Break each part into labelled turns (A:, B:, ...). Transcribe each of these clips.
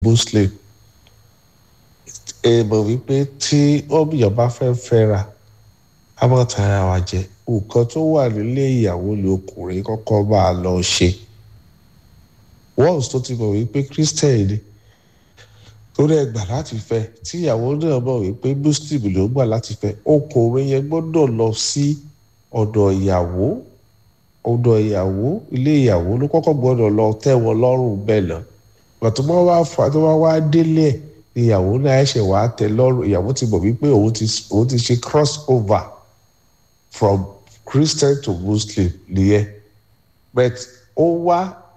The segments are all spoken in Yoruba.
A: muslim ẹ mọ̀ wípé tí ọ̀bìyàn bá fẹ́ fẹ́ra a máa ta ara wa jẹ nǹkan tó wà nílé ìyàwó ni ọkùnrin kọ́kọ́ máa lọ ṣe once tó ti mọ̀ wípé christian ni tó dẹ̀ gbà láti fẹ́ tí ìyàwó náà mọ̀ wípé muslim ló gbà láti fẹ́ ọkùnrin yẹn gbọ́dọ̀ lọ sí ọ̀dọ̀ ìyàwó ọ̀dọ̀ ìyàwó ilé ìyàwó ló kọ́kọ́ gbọ́dọ̀ lọ tẹ́ wọn lọ́rùn bẹ́ẹ̀ lọ pàtó bá wá fà tó bá wá délé ẹ̀ ìyàwó náà ẹ̀ṣẹ̀ wàá tẹ́ lọ́rùn ìyàwó ti mọ̀ wípé òun ti òun ti ṣe cross over from christian to muslim nìyẹn but ó wá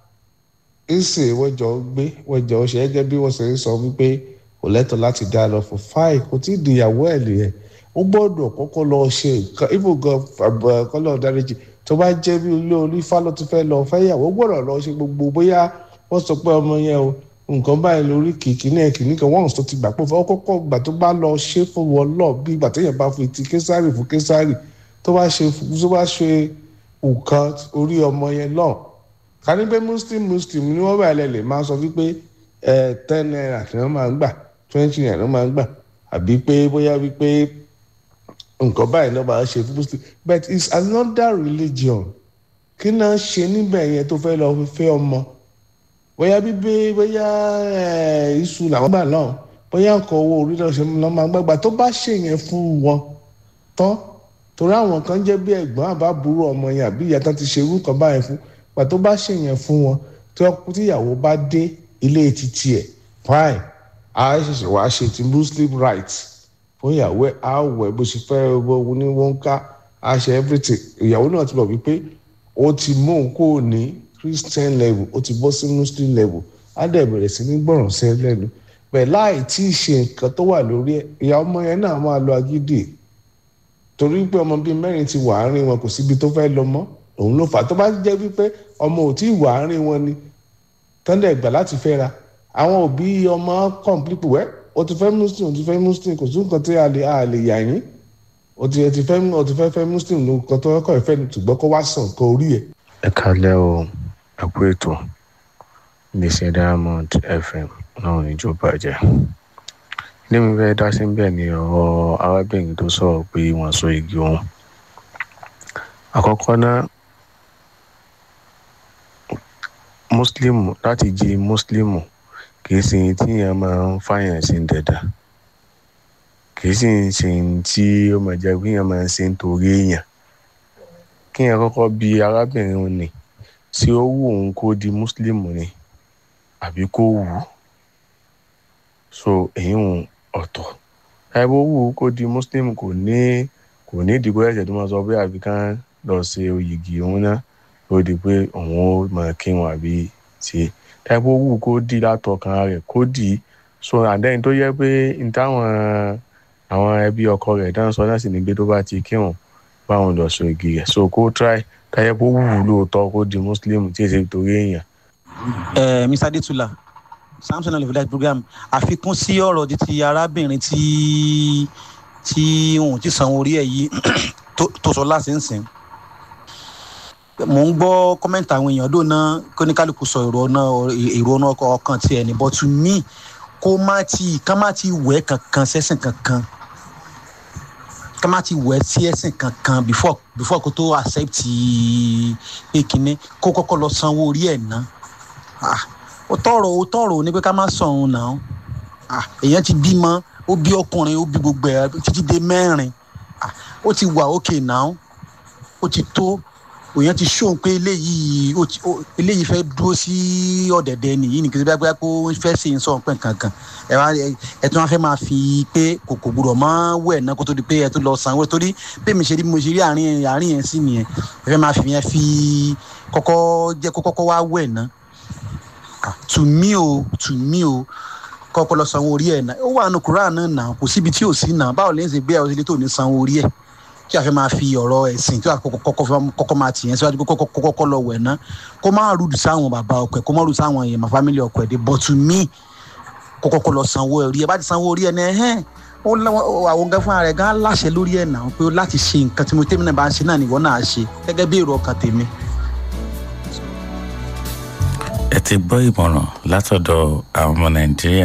A: ìsìn wọ́n jọ ń gbé wọ́n jọ ń ṣe gẹ́gẹ́ bí wọ́n ṣe ń sọ wípé kò lẹ́tọ̀ọ́ láti dá lọ fún fáì kò tí ì di ìyàwó ẹ̀ nìyẹn ó gbọ́dọ̀ kọ́kọ́ lọ ṣe nǹkan ibùgàn kọ́lọ́ dáríjì tó bá jẹ́ bí ilé onífá ló ti fẹ́ lọ fẹ́yàwó gbọ́dọ̀ lọ ṣe gbogbo bóyá wọ́n sọ pé ọmọ yẹn o nǹkan báyìí lórí kìkì náà kìíní kan wọ́n tó ti gbà pé ó kọ́kọ́ gbà tó bá lọ ṣe fún wọn lọ bí ìgbà téèyàn bá fi ti késàrì fún késàrì tó bá ṣe tó bá ṣe nǹkan orí ọmọ yẹn náà ká ní pé muslim muslim ni wọ́n bá ilẹ̀ lè máa sọ wípé ẹ ten naira ni wọ́n máa ń gbà twenty naira ni wọ́n máa ń gbà àbí pé bóyá wípé nǹkan báyìí náà máa ń ṣe fún muslim but it's another religion kí náà ṣe níbẹ̀ yẹn tó fẹ́ lọ fẹ́ ọmọ bóyá bíbí bóyá iṣu làwọn gbà náà bóyá nǹkan owó orí náà ṣe lọ́ máa gbàgbà tó bá ṣe yẹn fún wọn tán torí àwọn kan jẹ́ bí ẹ̀gbọ́n àbábúrò ọmọ yẹn àbí ìyá tán ti ṣe irú kan báyẹn fún gbà tó bá ṣe yẹn fún wọn tí ìyàwó bá dé ilé títí ẹ̀ fine a ṣẹ̀ṣẹ̀ wá ṣe ti muslim rights fún ìyàwó ẹ̀ á wẹ̀ bó ṣe fẹ́ owó ní wọ́n ká á ṣe everything ìyàwó náà ti mọ̀ wípé ó ti mú òun kó ní christian level ó ti bọ́ sí muslim level á dẹ̀ bẹ̀rẹ̀ sí ní gbọ̀ràn sí ẹ lẹ́nu bẹ́ẹ̀ láì tí ì ṣe nǹkan tó wà lórí ẹ̀ ìyá ọmọ yẹn náà máa lo agídì torí pé ọmọ bíi mẹ́rin ti wà áárín wọn kò síbi tó fẹ́ lọ mọ́ òun ló fà á tó bá jẹ́ wípé ọmọ ò tí ì wà áárín wọn ni tọ́ndẹ̀ gbà láti fẹ́ra àwọn òbí ọmọ complete wẹ́ o ti fẹ́ muslim o ti fẹ́ muslim kò sí nǹkan tí a lè a lè yà yín o ti ti fẹ́ o ti fẹ́ fẹ́ muslim ló kọ́ tó kọ́ ìfẹ́ ṣùgbọ́n kó wá sàn kó orí ẹ̀.
B: ẹ kálẹ́ o ẹ kú ètò iléeṣẹ́ diamond fm náà níjó bàjẹ́ ilé mi fẹ́ dá sí bẹ́ẹ̀ ni ọ̀rọ̀ arábìnrin tó sọ̀rọ̀ pé wọ́n so igi òun àkọ́kọ́ náà muslim láti jí muslim kì í ṣe tí yẹn máa ń fàyàn sí dẹ̀dà kì í sì ń ṣe tí ó máa jẹ́ pé yẹn máa ń ṣe nítorí èèyàn kí yẹn kọ́kọ́ bi arábìnrin òun ni ṣé ó wù òun kó di muslim ni àbí kó wù ú so èyí ń ọ̀tọ̀ ẹ bó wù ú kó di muslim kò ní kò ní ìdìbò ẹ̀jẹ̀ tó máa sọ pé àbí kán lọ ṣe oyìgì òun náà ló di pé òun ó máa kírun àbí ṣe ẹ bó wù ú kó di látọkàn rẹ̀ kó dì í so àdéhùn tó yẹ pé n táwọn àwọn ẹbí ọkọ rẹ̀ dáhùn sọ náà sì ní gbé tó bá ti kírun báwọn lọ sọ igi rẹ̀ so kó try táyẹ bó wù ú lóòótọ́ kó di muslim tí èsì torí èèyàn.
C: ẹ mr adetula samson olùfẹ́lẹ́ program àfikún sí ọ̀rọ̀ di ti arábìnrin tí tí òun ti san orí ẹ̀ yìí tó sọ láti ń sìn mò ń gbọ́ kọ́mẹ́ǹtì àwọn èèyàn dòna kóníkálukú sọ èrò ọ̀nà èrò ọ̀nà ọkàn tiẹ̀ ní but to me kó má ti ká má ti wẹ̀ kankan sẹ́sìn kankan ká má ti wẹ̀ sí ẹ̀sìn kankan before before kó tó accept pé kínní kó kọ́kọ́ lọ sanwó orí ẹ̀ ná ó tọrọ ó tọrọ ní pé ká má sọ òun náà èèyàn ti bímọ ó bí ọkùnrin ó bí gbogbo ẹ̀ títí dé mẹ́rin ó ti wà òkè náà ó ti tó òyìn ti ṣóun pé eléyìí eléyìí fẹ́ dúró sí ọ̀dẹ̀dẹ̀ nìyí nìkan tí bá kó fẹ́ ṣe ń sọ pé kankan ẹ wá ẹ tún wá fẹ́ máa fi pé kòkò gbúdọ̀ mọ́ wẹ̀ náà kó tó di pé ẹ tún lọ sanwó torí pé mi ṣe rí mo ṣe rí àárín àárín yẹn sí nìyẹn ẹ fẹ́ máa fi yẹn fi kọ́kọ́ jẹ́ kó kọ́kọ́ wá wẹ̀ náà tù mí o tù mí o kọ́kọ́ lọ sanwó orí ẹ̀ náà ó wà nù kúrò náà náà kò síbi tí ò sí náà báwo lè ń ṣe gbé ẹ̀ ọ́ tó ní sanwó orí ẹ̀ tí a fẹ́ máa fi ọ̀rọ̀ ẹ̀sìn tí a kọ́kọ́ máa tìyẹn síwájú pé kọ́kọ́ lọ wẹ̀ ná kó má rúdù sáwọn bàbá ọkọ ẹ̀ kó má rúdù sáwọn èèyàn fámìlì ọkọ ẹ̀ dé but to me kó kọ́kọ́ lọ sanwó orí ẹ̀ bá ti sanwó orí ẹ̀ náà ẹ̀hẹ́n àwọn gan fúnra rẹ̀ gan láṣẹ lórí ẹ̀ náà pé láti ṣe nǹkan tí mo tẹ́mi náà bá ń ṣe náà nìwọ náà ṣe gẹ́gẹ́ bí èrò ọkàn tèmi.
D: ẹ ti gbọ́ ìmọ̀ràn látọ̀dọ̀ àwọn ọmọ nàìjíríà